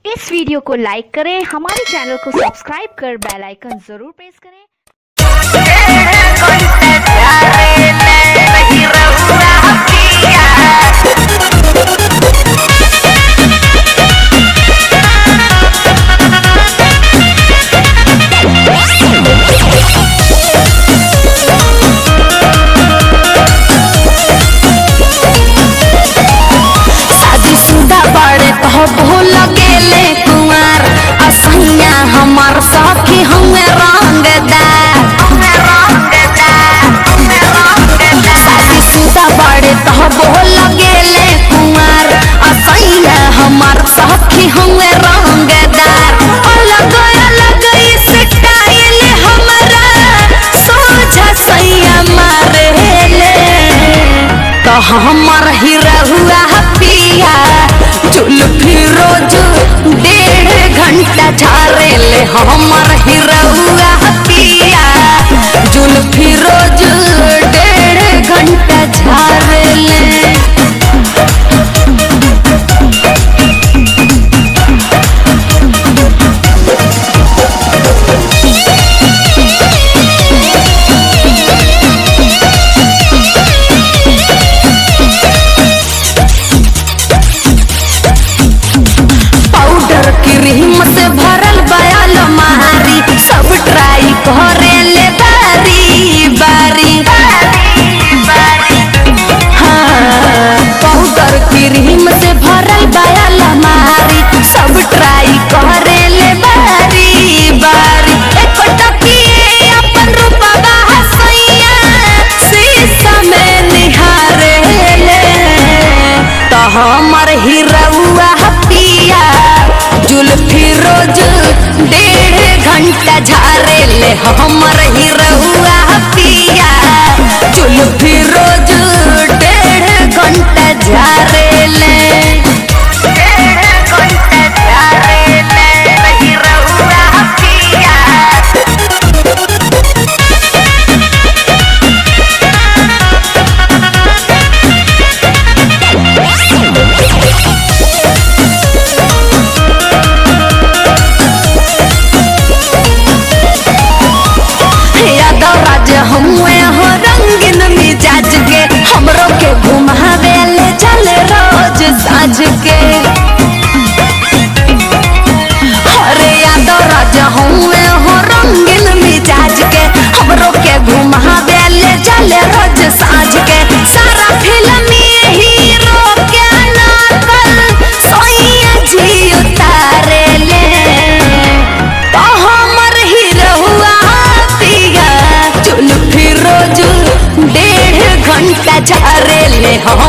इस video को लाइक करें हमारे चैनल को सब्सक्राइब कर बेल आइकन जरूर प्रेस करें शादीशुदा बड़े कहो भूल गेले कुंवर असैया हमर सखी हमें रंगदार शादीशुदा बड़े कहो भूल गेले कुंवर असैया हमर सखी हमें रंगदार अलग अलग स्टाइल हमरा सोझा सैया मारेले तो हमर हिरहुआ पिया जुल्फी रोज डेढ़ घंटा झारे ले हमर हिरहुआ पिया जुल्फी रोज डेढ़ घंटा झारे ले पाउडर क्रीम से भरल बयाल मारी सब ट्राई करे ले बारी बारी हाँ, पाउडर क्रीम से भरल बयाल मारी सब ट्राई करे ले बारी बारी एक टकिए अपन रूपवा हसैया शीशा में निहारे ले तो हमर हिरौआ पिया जुल्फी रोज डेढ़ घंटा झारे ले हमर हिरौआ पिया जुल्फी रोज डेढ़ घंटा झारे ले यादव राज हुए हो रंगीन मिजाज के हमरो के घुमावे ले चले रोज साँझ के अरे यादव राज हुए हो रंगीन मिजाज के हमरो के घुमावे ले चले रोज साँझ के सारा फिल्म हीरो के नकल सोइया जी उतारे ले तो हमर हिरहुआ पिया जुल्फी रोज डेढ़ घंटा झारे ले हम